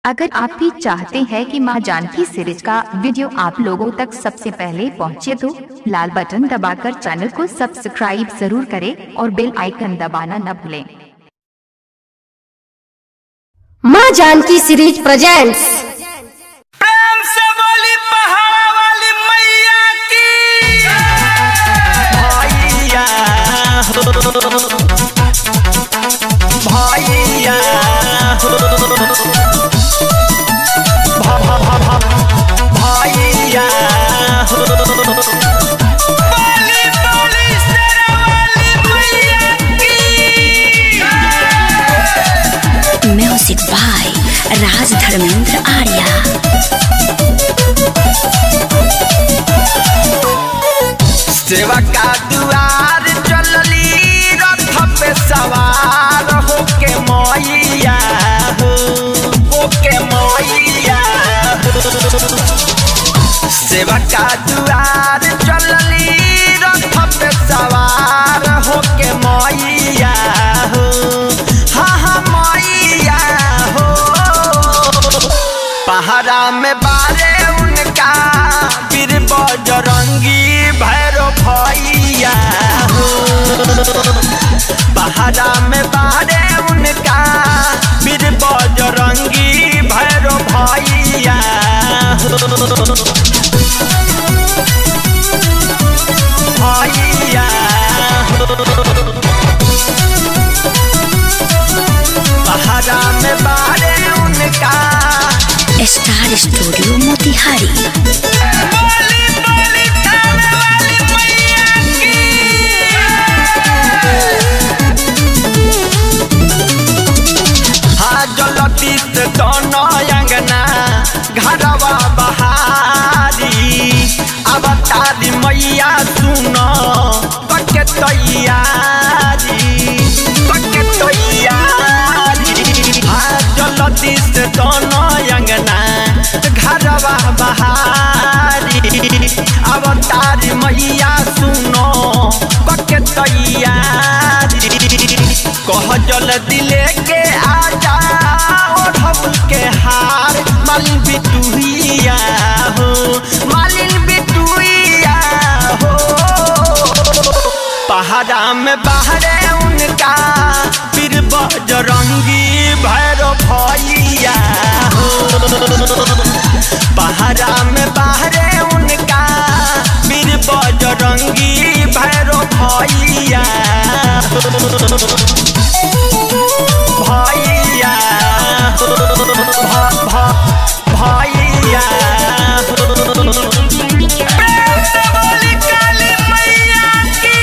अगर आप भी चाहते हैं कि मां जानकी सीरीज का वीडियो आप लोगों तक सबसे पहले पहुंचे तो लाल बटन दबाकर चैनल को सब्सक्राइब जरूर करें और बेल आइकन दबाना न भूलें माँ जानकी सीरीज प्रेजेंट्स प्रेम से बोली पहाड़ा वाली मैया की भैया हो भैया हो भ- भ- भ- भ- भैया हो बोली बोली शेरा वाली मैया की म्यूजिक बाय राज धर्मेंद्र आर्या सेवा का दुआर चलली रथ पे सवार होके मैया हो होके मैया हो सेवा का दुआर चलली रथ पे सवार होके मैया हो हाँ हाँ मैया हो पहाड़ा में बारे उनका बीर बजरंगी भैरो भैया हो पहाड़ा में बारे उनका बीर बजरंगी भैरो भैया हो भैया हो पहाड़ा में बारे उनका स्टार स्टूडियो मोतिहारी बोली बोली थाने वाली मैया की हाँ जलती से दोनों अंगना घरवा बहारी अब तारी मैया सुनो पके तैयारी पके तैयारी हाँ जलती से दोनों अंगना घरवा बहारी अब तारी मैया सुनो पके तैयारी कह जल दिले के आजा ओढ़बुल के हार मालिन बिटुइया हो मालिन बिटुइया हो पहाड़ा में बाहरे उनका पीर बजरंगी भैरो भैया हो पहाड़ा में बाहरे उनका पीर बजरंगी भैरो भैया हो भैया हो भ- भ- भैया हो प्रेम से बोली काली मैया की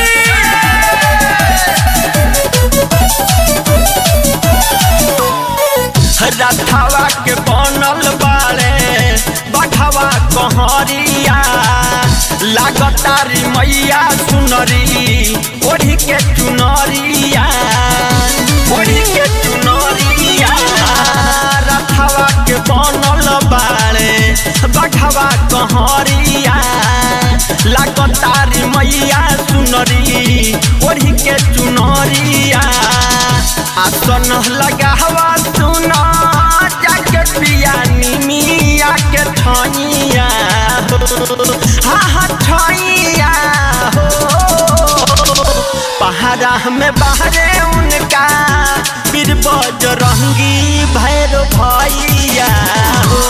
रथवा के बनल बाड़े बढ़वा कहरिया लागतारी मैया सुनरी ओढ़ी के चुनरिया ओढ़ी के चुनरिया रथवा के बनल बाड़े बढ़वा कहरिया लागतारी मैया सुनरी ओढ़ी के चुनरिया आसन लगावा सुना जाके पिया निमिया के ठनिया हो हाँ हाँ ठनिया हो पहाड़ा में बाहरे उनका बीर बजरंगी भैरो भैया हो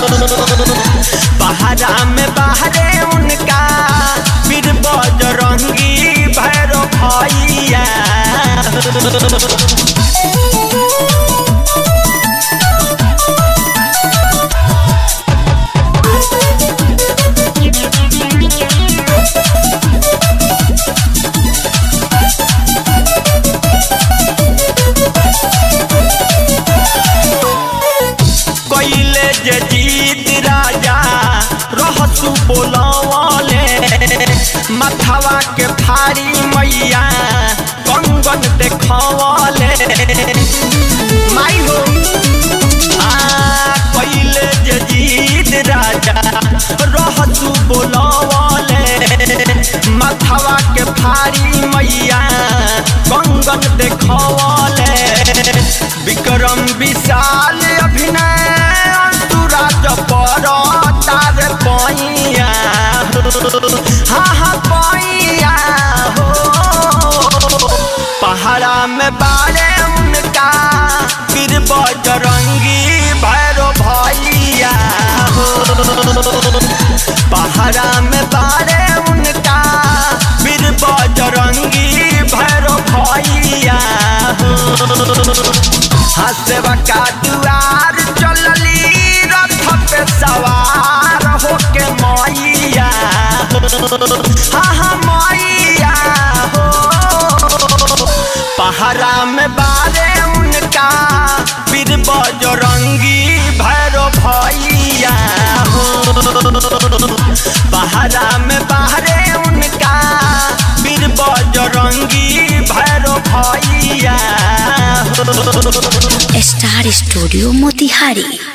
पहाड़ा में बाहरे उनका बीर बजरंगी भैरो भैया हो कैले जे जीत राजा रहसु बोलवले मथवा के फारी मैया कंगन देखवले माई हो आ कैले जे जीत राजा रहसु बोलवले मथवा के फारी मैया कंगन देखवले विक्रम विशाल अभिनय हाँ हाँ पैया हो पहाड़ा में बारे उनका फिर बजरंगी भैरो भैया हो पहाड़ा में बारे उनका फिर बजरंगी भैरो भैया हो हसवा का दुआर चलली रथ पे सवार होके मैया हाँ हाँ मैया हो पहरा में बारे उनका फिर बजरंगी भैरो भैया हो पहरा में बाहरे उनका फिर बजरंगी भैरो भैया हो स्टार स्टूडियो मोतिहारी